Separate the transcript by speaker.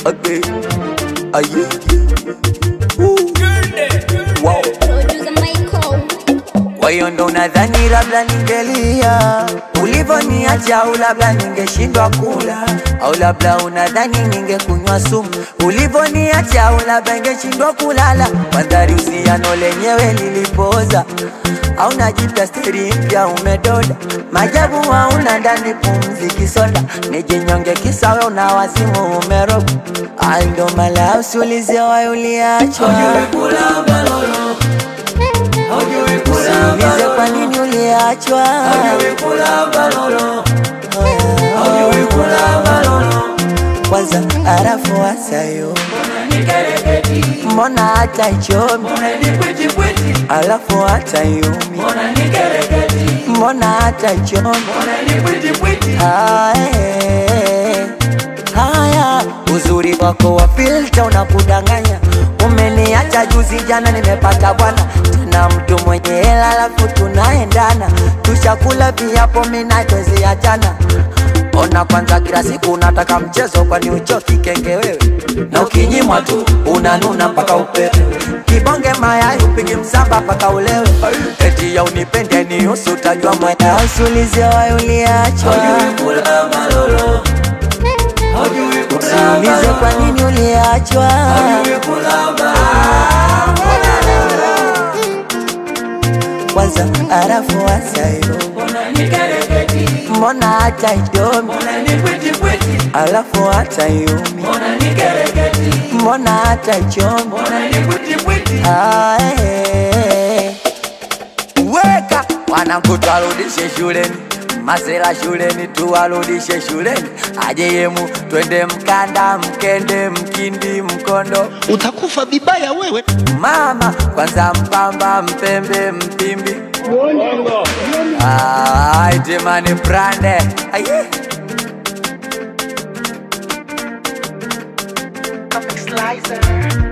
Speaker 1: Okay. Aye. Woo. Wow.
Speaker 2: Producer Michael.
Speaker 1: Kwa hiyo ndo nadhani labda ningelia ulivoniacha, au labda ningeshindwa kula, au labda unadhani ningekunywa sumu ulivoniacha, au labda ningeshindwa kulala. Mandhari usiano lenyewe lilipoza, au najita steri mpya umedoda, majabu hauna ndani pumzi kisoda, nijinyonge kisawe una wazimu umeroga, ai ndo mala usiulize wayo uliachwa Usiulize kwa nini uliachwa. Kwanza arafu wasayo, mbona hata ichomi, alafu hata yumi, mbona hata ichomi. Ae, Haya, uzuri wako wa filter unakudanganya. Umeniacha juzi jana, nimepata bwana tena mtu mwenye hela, alafu tunaendana, tushakula viapo, mina twezi achana. Ona kwanza, kila siku unataka mchezo, kwani uchoki kenge wewe? Na ukinyimwa tu unanuna mpaka upewe, kibonge mayai upigi msamba mpaka ulewe, eti ya unipende ni usu, utajua mwenda usulize wayo uliachwa Usiulize kwa nini uliachwa. Kwanza arafu wasayo, mbona hata idomi, alafu hata yumi, mbona hata ichomi. Ae. Weka wanangu, twarudishe shuleni, masela shuleni, tuwarudishe shuleni, aje yemu, twende Mkanda, Mkende, Mkindi, Mkondo,
Speaker 3: utakufa vibaya wewe.
Speaker 1: mama kwanza, Mpamba, Mpembe, Mpimbi, Ah, itemani brande aye
Speaker 3: Comic Slicer.